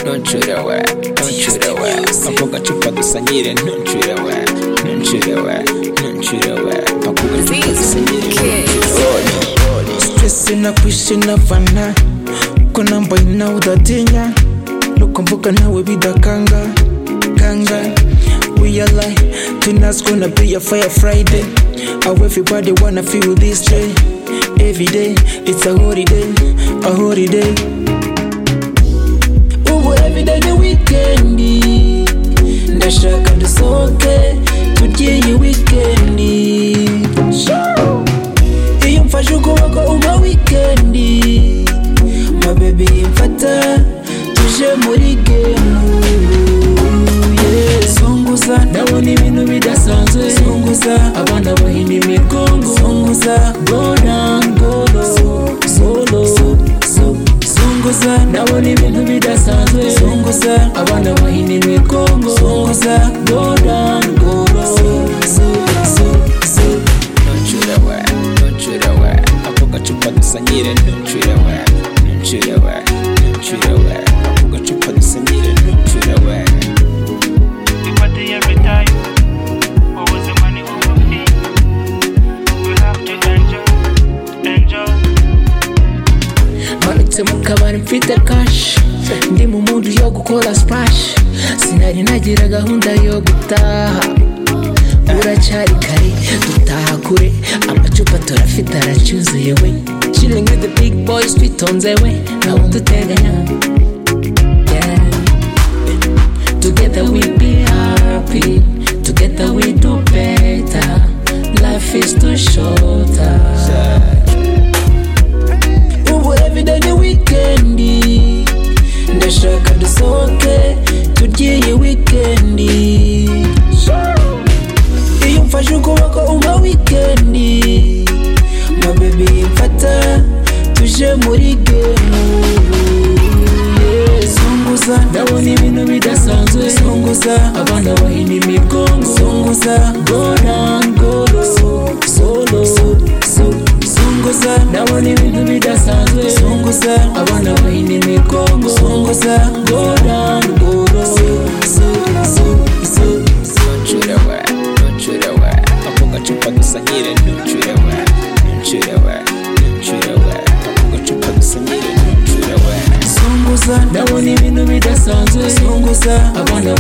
Don't you the way, don't you the way Papa gacupa dusangire Don't you the way, don't you the way Don't you the way Papa gacupa dusangire Don't Stress inakwisha inavana, uko namba inaudatinya, lukumbuka nawe bidakanga kanga We are like, tonight's gonna be a fire Friday. How everybody wanna feel this day. Every day, it's a holiday, a holiday. Ubu everyday ni wikendi, ndashaka dusohoke tugiye iyi wikendi. Iyo mfashe ukuboko uba wikendi, ma baby mfata tuje muri gemu. Yeah. Zunguza ndabona ibintu bidasanzwe Zunguza abana bahina imigongo Zunguza gora ngoro Zoro Zunguza ndabona ibintu bidasanzwe Zunguza abana bahina imigongo Zunguza gora ngoro you the way, don't you the way Papa gacupa dusangire Don't you the way, don't you the way Don't you the way Papa gacupa dusangire Don't you the way But the every time, what was the money over fee? We have to enjoy, enjoy. manutse mu kabari mfite kashi ndi mu mundu yo gukora splash sinari nagira gahunda yo gutaha uracyari kare dutaha kure amacupa turafite aracyuzuye we chilling with the big boys twitonze we nta wundi uteganya Yeah. together we be happy together we do better life is too short ubu everyday ni wikendi ndashaka dusohoke turye iyi wikendi iyo umfashe ukuboko uba wikendi ma baby mfata tuje muri gemu Yeah, zunguza ndabona ibintu bidasanzwe zunguza abana bahina imigongo zunguza gora ngoro solo zunguza ndabona ibintu bidasanzwe zunguza abana bahina imigongo zunguza gora ngoro Don't you the way, don't you the way Papa gacupa dusangire Don't you the way, don't you the way Don't you the way Papa gacupa dusangire Don't you the way zunguza ndabona ibintu bidasanzwe zunguza abana